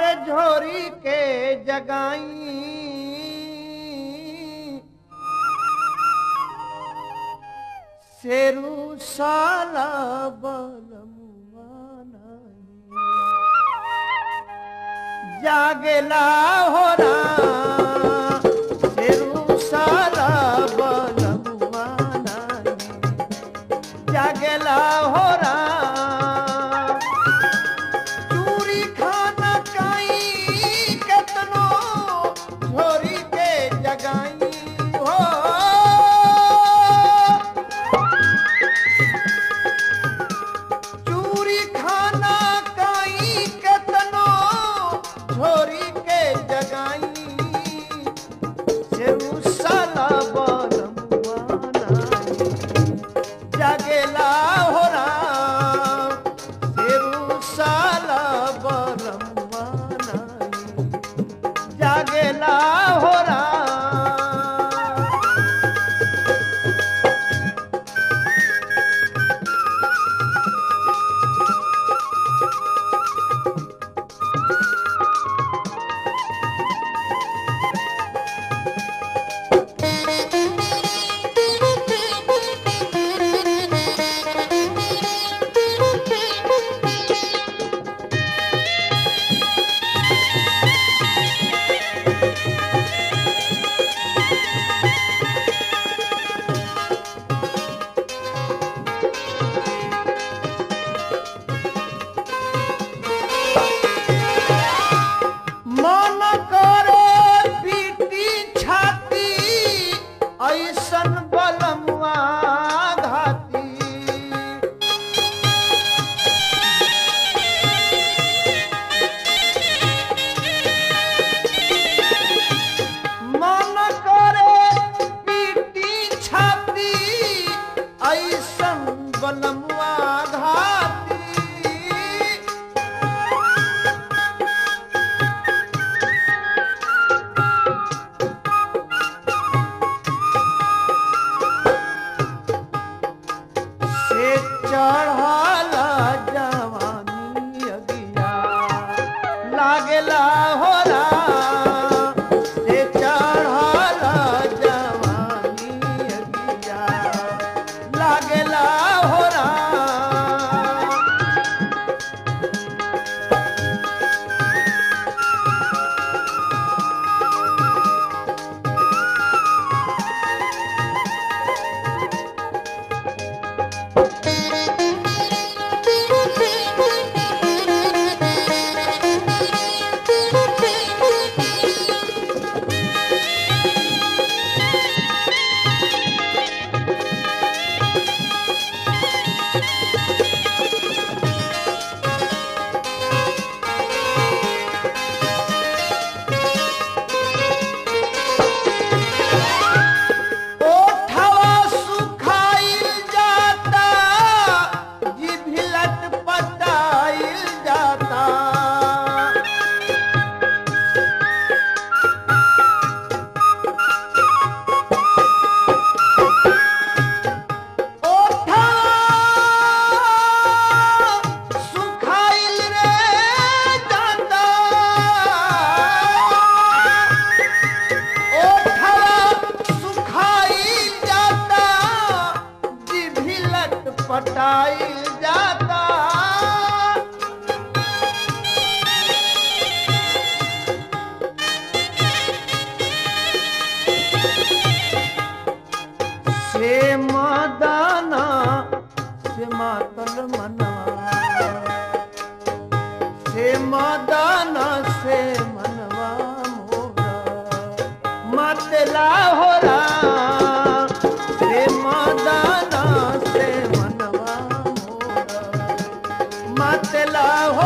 झोरी के जगाई शेरू साला बलमुआ नाही जागेला हो शेरू साला बलमुआ नाही जागेला हो चूरी खाना काई केतनो झोरी के जगाई हो चूरी खाना काई केतनो झोरी के जगाई सेऊ साला बलमुआ नाही जागेला हो राम शेरू साला बलमुआ नाही जागेला हो राम मन करे पीटी छाती ऐसन बलमुआ घाती मन करे पीटी छाती ऐसन बलमुआ घाती से चढ़ला जवानी अगिया लागेला हो से चढ़ला जवानी अगिया लागेला हो ओठवा सुखाइल जाता जिभिलट पटाइल जाता ओठवा सुखाइल रे जाता ओठवा सुखाई जाता जिभी लटपटाई जाता से मदाना से मातल मनवा से मदाना से मनवा मोरा मतला हो से मदाना से मनवा मोरा मतला हो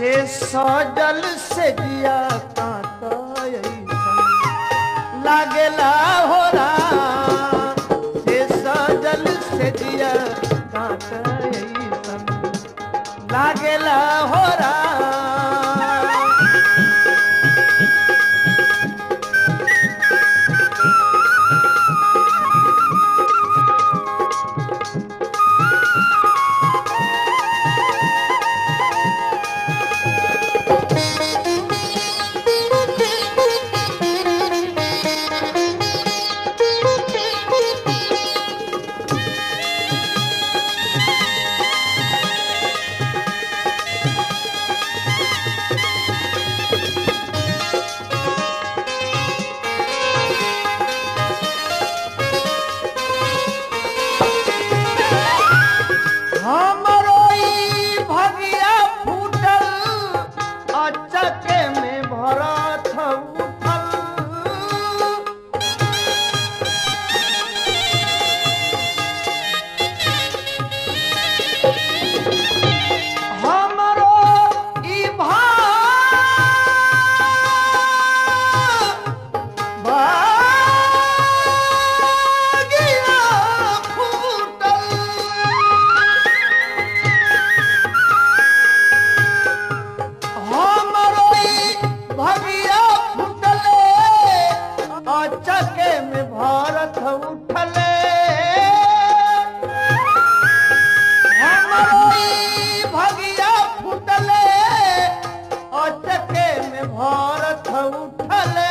से सजल से जिया कांता अइसन लागेला हो राम से सजल से जिया कांता अइसन लागेला हो राम हमरो ई भगिया फूटल अचके में भरत उठल हमरो ई भा भागिया फूटल हमरो ई भगिया फुटले अचके में भारत उठले हमरो ई भगिया फुटले अचके में भारत उठले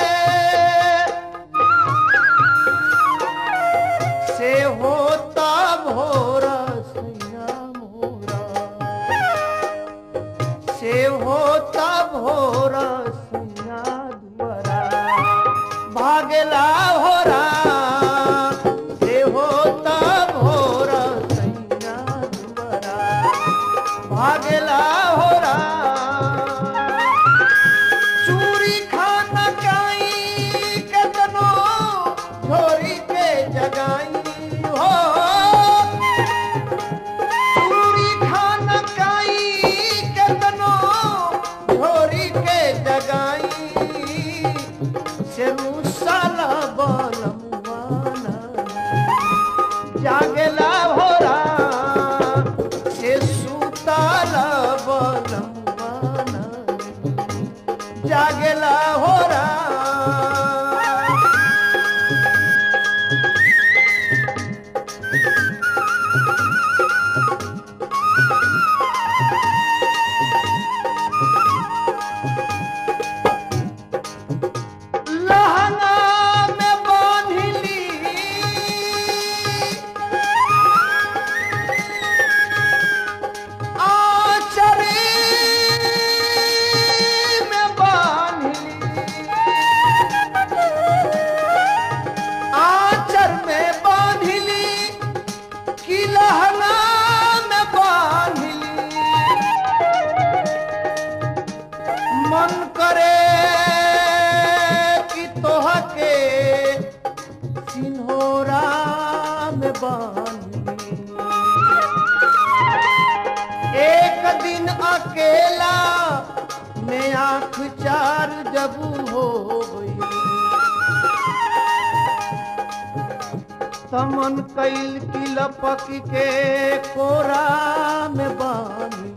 से होता भोर सैया मोरा से होता भोर सैया दुआरा भागला भोरा से होता भोर सैया दुआरा भागला भोरा चूड़ी खाना काई केतनो झोरी के जगाई हो चूड़ी खाना काई केतनो झोरी के जगाई से मुसाला बलमुआना जागला भोरा से सुताला बलमुआना जागला होरा लहंगा में बांधिली आचरी में बांधिली आचर में बांधिली कि लहंगा में बांधिली मन करे कि तोहके सिन्होरा में बांधी एक दिन अकेला में आंख चार जब हो गई तमन कैल की लपक के कोरा में बांधी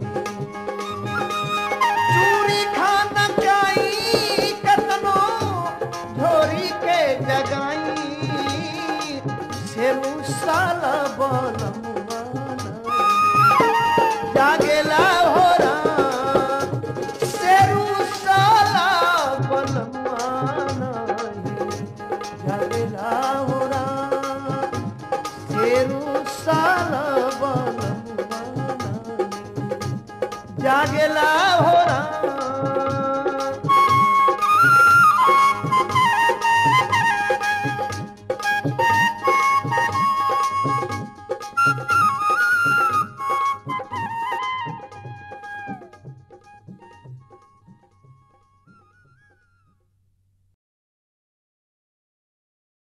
चूड़ी खाना चाही कतनो झोरी के जगाई से मुसाला बलमुआना जागेला होरा से रुसाला बलमुआना जागेला होरा से रुसाला बलमुआना जागेला होरा